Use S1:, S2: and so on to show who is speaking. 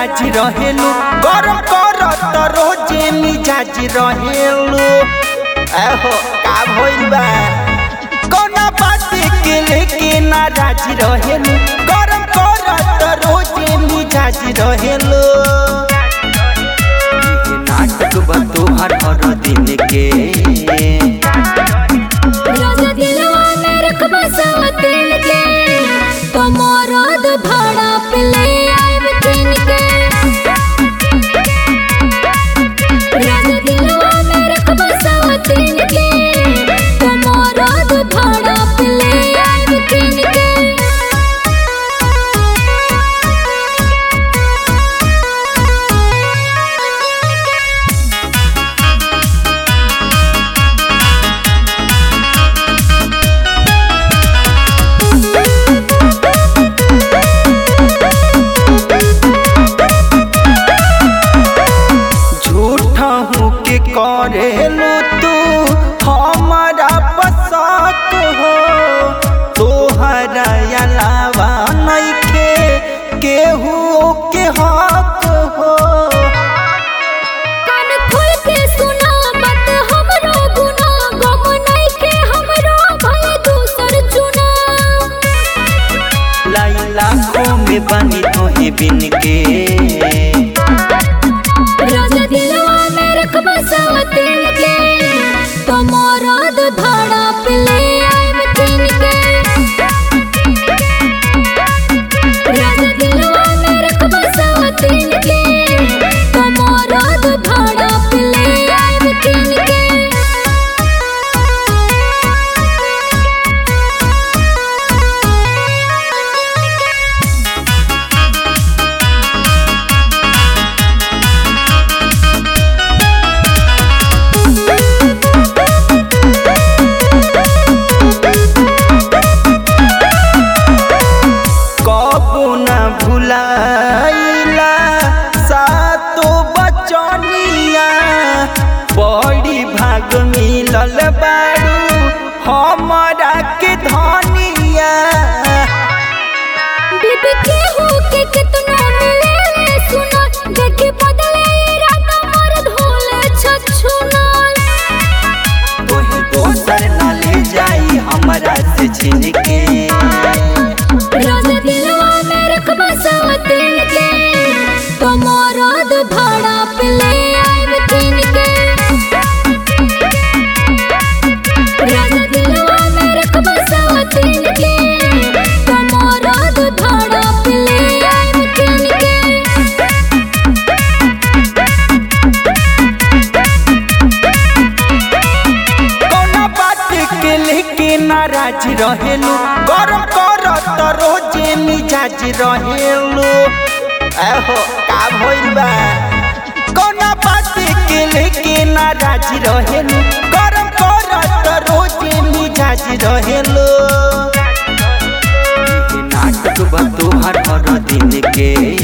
S1: नाराज रहेलू गरम करत रोजे मिजाज रहेलू एहो का भइल बा कोना बात के लेके नाराज रहेलू गरम करत रोजे मिजाज रहेलू ये नाटक बा तोहर हर दिन के
S2: राजा दिलवा में रखबा सवा दिल के कमरद भाड़ा पे ले आइब किन के राजा दिलवा में रखबा सवा दिल के कमरद भाड़ा पे ले आइब किन के
S1: झूठा हूँ के करेलू तू हमारा पसक हो तोहरा अलावा नइखे केहू के हक हो
S2: कान खोल के सुना बात हमरो गुना गम नइखे हमरो भय दूसर चुना
S1: लाई लाखों में बनी तोहे बिन के
S2: राजा दिलवा में रखबा सवा दिल के कमरद भाड़ा पे ले आइब किन के राजा दिलवा में रखबा सवा दिल के कमरद भाड़ा पे ले आइब किन के
S1: कबो न भुलाइला सातो बचनिया बड़ी भाग मिलल बारू हमारा के धनिया
S2: बीबी के हो के कितना मिले ले सुना देखे बदले इरादा मर्द होले छछुना
S1: तोही दोसर न ले जाई हमरा से छीन के
S2: राजा दिलवा में रखबा सवा दिल के कमरद भाड़ा पे ले आइब किन के राजा दिलवा में रखबा सवा दिल के कमरद भाड़ा पे ले आइब किन के
S1: कौना बात के लेके नाराज रहेलू गरम करत रोजे मिजाज रहेलू एहो का भइल बा कौना बात के लेके नाराज रहेलू गरम करत रोजे मिजाज रहेलू ये नाटक बा तोहर हर दिन के